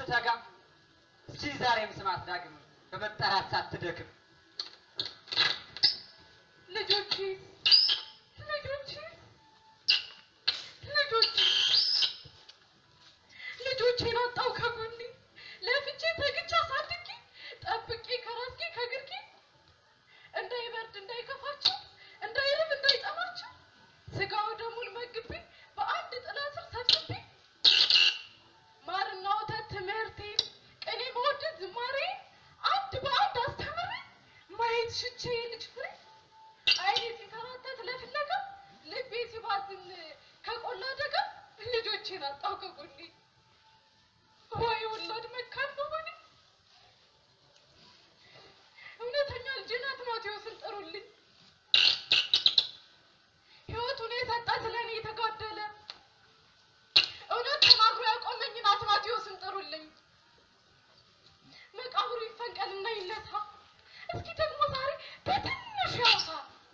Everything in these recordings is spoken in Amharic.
ስትተጋ እስቲ ዛሬም ስማት ዳግም በመጠራት ሳትደክም ልጆቼ ልጆቼ ልጆቼ ልጆቼን አጣው ከጎኔ ለፍቼ ተግቼ አሳድጌ ጠብቄ ከራስጌ ከግርጌ እንዳይበርድ እንዳይከፋቸው እንዳይርብ እንዳይጠማቸው ስጋ ወደሙን መግቤ በአንድ ጥላ ስር ሰብስቤ ማርና ወተት ትምህርቴን ቅኔ መወደድ ዝማሬ አንድ በአንድ አስተምሬ ማየት ሽቼ ልጅ ፍሬ አይኔ ሲንከራተት ለፍለጋ ልቤ ሲባዝን ከቆላ ደጋ ልጆቼን አጣው ከጎኔ ወይ ወላድ መካን መሆኔ እውነተኛ ልጄን አትማቴዎስን ጥሩልኝ ሕይወቱን የሰጠ ስለኔ የተጋደለ እውነት ተናግሮ ያቆመኝን አትማቴዎስን ጥሩልኝ መቃብሩ ይፈንቀልና ይነሳ እስኪ ደግሞ ዛሬ በትንሽ ያውሳ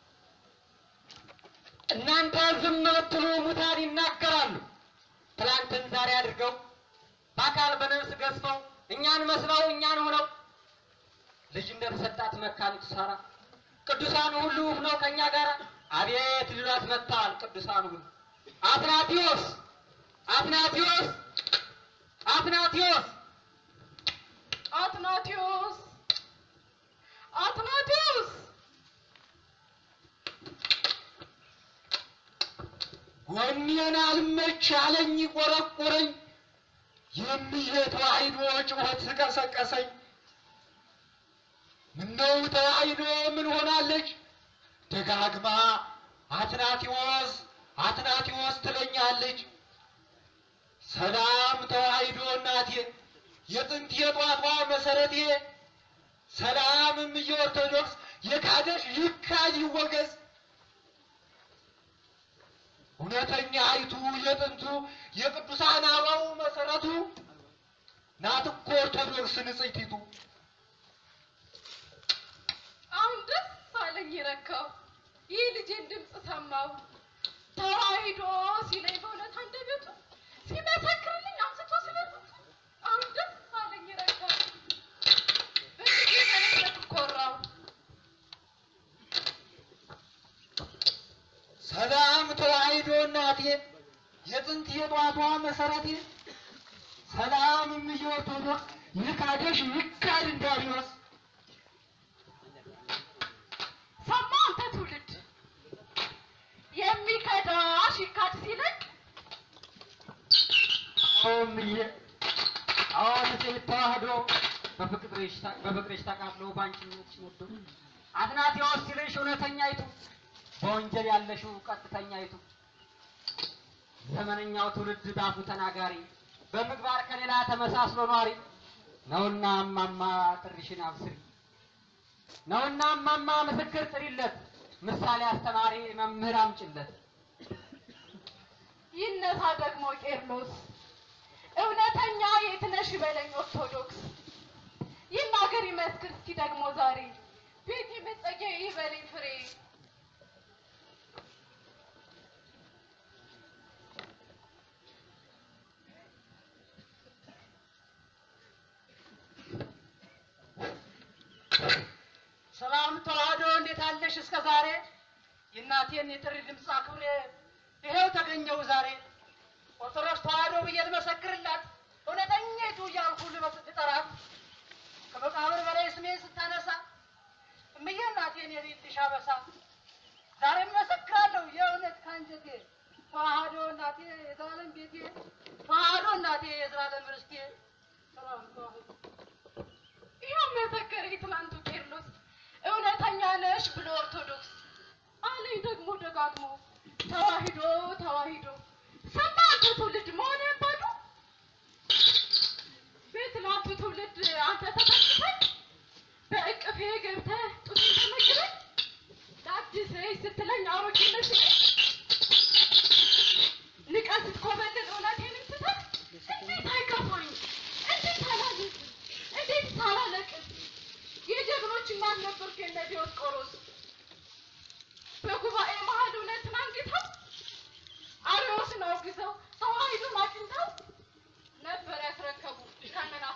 እናንተ ዝም ብትሉ ሙታን ይናገራሉ። ትላንትን ዛሬ አድርገው በአካል በነፍስ ገዝፈው እኛን መስለው እኛን ሆነው ልጅ እንደተሰጣት መካኒቱ ሳራ ቅዱሳኑ ሁሉ ሆነው ከእኛ ጋር አቤት ሊሏት መጥተዋል። ቅዱሳኑ ሁሉ አትናቴዎስ አትናቴዎስ አትናቴዎስ አትናቴዎስ አትናቴዎስ ጎኔን አልመች አለኝ ቆረቆረኝ የምዬ ተዋሂዶ ጩኸት ቀሰቀሰኝ። ምነው ተዋሂዶ ምን ሆናለች? ደጋግማ አትናቴዎስ አትናቴዎስ ትለኛለች። ሰላም ተዋሂዶ እናቴ የጥንት የጧቷ መሰረቴ ሰላም እምዬ ኦርቶዶክስ የካደሽ ይካድ ይወገዝ እውነተኛ አይቱ የጥንቱ የቅዱሳን አበው መሰረቱ ናት እኮ ኦርቶዶክስ ንጽሕቲቱ። አሁን ደስ አለኝ ረካው ይህ ልጄን ድምፅ ሰማው ተዋሂዶ ሲለኝ በእውነት አንደበቱ ሲመሰክርልኝ አምስቶ ስለቱ አሁን ደስ አለኝ ረካው በልጄ መለከት ኮራው ሰላም ተዋሂዶ እናቴ የጥንት የጧቷ መሰረቴ ሰላም እምዬ ኦርቶዶክስ የካደሽ ይካድ እንዳሪዎስ ሰማ አንተ ትውልድ የሚከዳሽ ይካድ ሲለኝ እምዬ አሁን ሴት ተዋህዶ በፍቅርሽ ታ- በፍቅርሽ ተቃጥሎ በአንቺነትሽ ወዶ አትናቴዎስ ሲልሽ እውነተኛይቱ በወንጀል ያለሽው ቀጥተኛይቱ ዘመነኛው ትውልድ ባፉ ተናጋሪ በምግባር ከሌላ ተመሳስሎ ኗሪ ነውና እማማ ጥሪሽን አብስሪ ነውና እማማ ምስክር ጥሪለት ምሳሌ አስተማሪ መምህር አምጭለት ይነሳ ደግሞ ቄርሎስ እውነተኛ የትነሽ በለኝ ኦርቶዶክስ ይናገር ይመስክር እስኪ ደግሞ ዛሬ ቤት የመጸጊያ ይበለኝ ፍሬ ሰላም ተዋህዶ እንዴት አለሽ እስከ ዛሬ? የእናቴን የጥሪ ድምፅ አክብሬ ይሄው ተገኘው ዛሬ። ኦርቶዶክስ ተዋህዶ ብዬ ልመሰክርላት እውነተኛይቱ እያልኩ ልመስ- ልጠራት ከመቃብር በላይ ስሜን ስታነሳ እምዬ እናቴን የሌልሽ አበሳ ዛሬ መሰክራለሁ የእውነት ከአንጀቴ ተዋህዶ እናቴ የዘላለም ቤቴ ተዋህዶ እናቴ የዘላለም ርስቴ ሰላም ተዋህዶ ይኸው መሰከረ የትናንቱ ቄርሎስ እውነተኛ ነሽ ብሎ ኦርቶዶክስ አለኝ ደግሞ ደጋግሞ ተዋሂዶ ተዋሂዶ ሰማ አንተ ትውልድ መሆንህን ባዶ በትናንቱ ትውልድ አንተ ተፈትተህ በእቅፌ ገብተህ ጡቴን ተመግበህ ላድስሽ ስትለኝ አሮጌ መስለኝ ንቀት ስትኮበልል እውነቴንም ስተህ እንዴት አይከፋኝ እንዴት አላዝን እንዴት ሳላለቅስ የጀግኖች እናት ነበርኩ የነ ዲዮስቆሮስ በጉባኤ መሀል እውነትን አንግተው አርዮስን አውግዘው ተዋሂዶን አቅንተው ነበር ያስረከቡ ከነና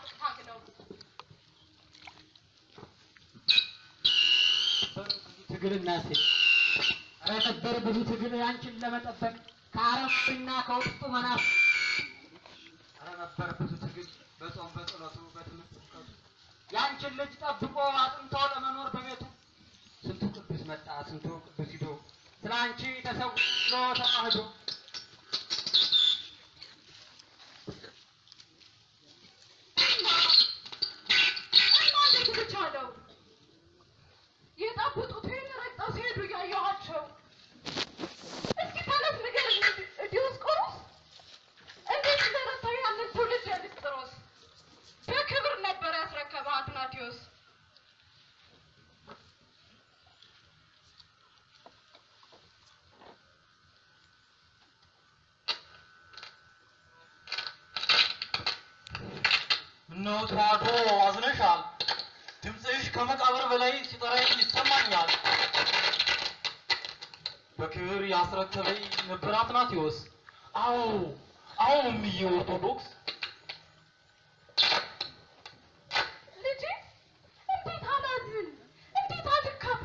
ትግል እናሴ ኧረ ነበር ብዙ ትግል ያንቺን ለመጠበቅ ከአረፍና ከውስጡ መናፍ ኧረ ነበር ብዙ ትግል በጾም በጸሎቱ በትምህርት እውቀቱ ያንቺን ልጅ ጠብቆ አጥንቶ ለመኖር በቤቱ ስንቱ ቅዱስ መጣ ስንቱ ቅዱስ ሂዶ ስለ አንቺ ተሰውሎ ተዋህዶ እና እንዴት ብቻለው የጠብጡትን ረግጠው ሲሄዱ እያየኋቸው እስኪ ተረት ንገረኝ ዲዮስቆሮስ እንዴት እንደረታው ያንን ትውልድ የንስጥሮስ በክብር ነበር ያስረከበ አትናቴዎስ ምነው ተዋዶ አዝነሻል? ድምፅሽ ከመቃብር በላይ ሲጠራኝ ይሰማኛል። በክብር ያስረከበኝ ነበር አትናቴዎስ። አዎ አዎ፣ እምዬ ኦርቶዶክስ ልጄ እንዴት አላዝን እንዴት አልከፋ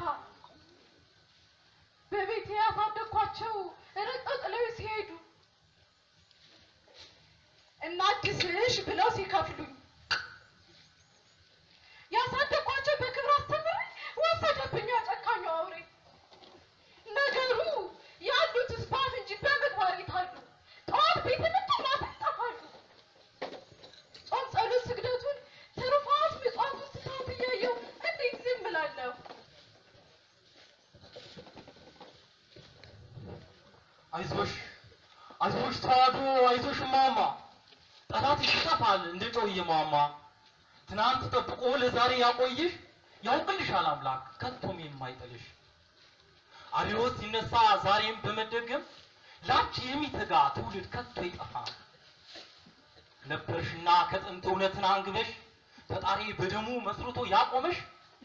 በቤቴ ያሳደግኳቸው ረግጠው ጥለው ሲሄዱ እናድስሽ ብለው ሲከፍሉኝ ያሳደግኳቸው በክብር አስተምሬ ወሰደብኝ ጨካኙ አውሬ ነገሩ ያሉት ስፋት እንጂ በምግባር የታሉ ጠዋት ቤት መጡ ማታ ይጠፋሉ ጾም ጸሎት ስግደቱን ትሩፋት ምጽዋቱን ስታት እያየሁ እንዴት ዝም እላለሁ? አይዞሽ አይዞሽ ተዋዶ አይዞሽ ማማ፣ ጠላትሽ ይጠፋል እንደ ጨው እየሟሟ። ትናንት ጠብቆ ለዛሬ ያቆይሽ ያውቅልሻል አምላክ ከቶም የማይጥልሽ። አርዮስ ሲነሳ ዛሬም በመደገም ላንቺ የሚተጋ ትውልድ ከቶ አይጠፋም። ነበርሽና ከጥንት እውነትን አንግበሽ ፈጣሪ በደሙ መስርቶ ያቆመሽ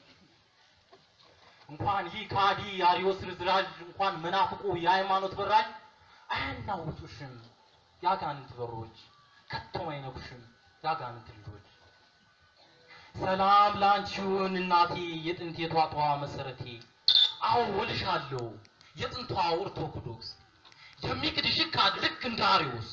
እንኳን ይህ ከሃዲ አርዮስ ርዝራዥ እንኳን መናፍቁ የሃይማኖት በራዥ አያናውጡሽም ያጋንንት በሮች ከቶም አይነኩሽም ያጋንንት ልጆች። ሰላም ለአንቺ ይሁን እናቴ የጥንት የቷቷ መሰረቴ። አዎ ወልሻለሁ የጥንቷ ኦርቶዶክስ የሚክድሽ ካድ ልክ እንደ አርዮስ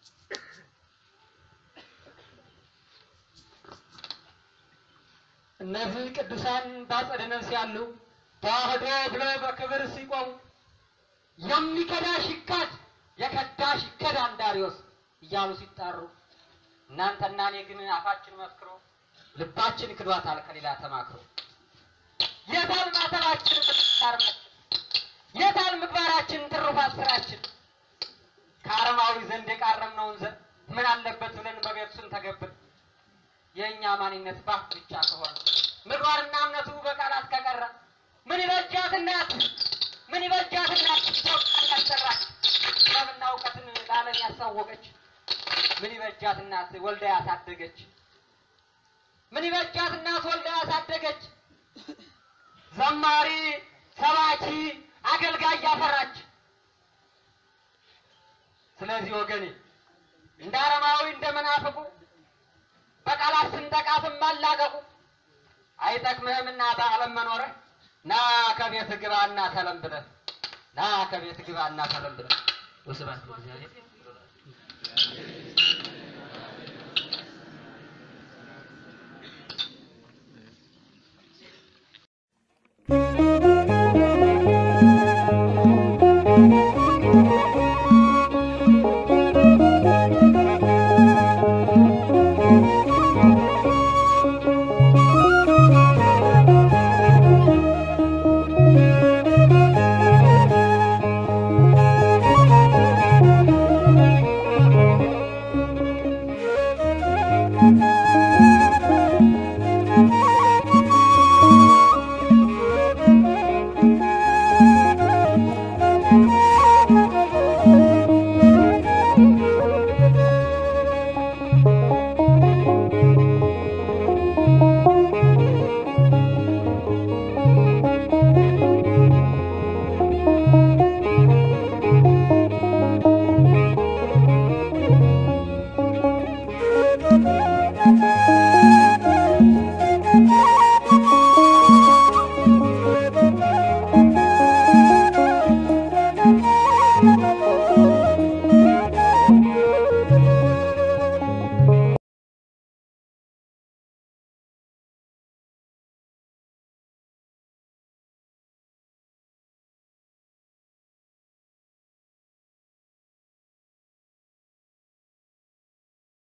እነዚህ ቅዱሳን ባጸደ ነፍስ ያሉ ተዋህዶ ብለው በክብር ሲቆሙ የሚከዳሽ ይካድ የከዳሽ ይከዳ እንዳሪዎስ እያሉ ሲጣሩ እናንተና እኔ ግን አፋችን መስክሮ ልባችን ክዷታል ከሌላ ተማክሮ የታል ማተባችን ምታርማችን የታል ምግባራችን ትሩፋት ስራችን ከአረማዊ ዘንድ የቃረምነውን ዘንድ ምን አለበት ብለን በቤቱ ስንተገብር የእኛ ማንነት ባፍ ብቻ ከሆነ ምግባርና እምነቱ በቃላት ከቀረ ምን ይበጃት እናት ምን ይበጃት እናት ኢትዮጵያን ያሰራች ጥበብና እውቀትን ለዓለም ያሳወቀች ምን ይበጃት እናት ወልዳ ያሳደገች ምን ይበጃት እናት ወልዳ ያሳደገች ዘማሪ ሰባኪ አገልጋይ ያፈራች ስለዚህ ወገኔ እንደ አረማዊ እንደ መናፍቁ በቃላት ስንጠቃትም ማላቀቁ አይጠቅምህምና በዓለም መኖርህ ና ከቤት ግባና ተለም ብለህ ና ከቤት ግባና ተለም ብለህ ወስብሐት ለእግዚአብሔር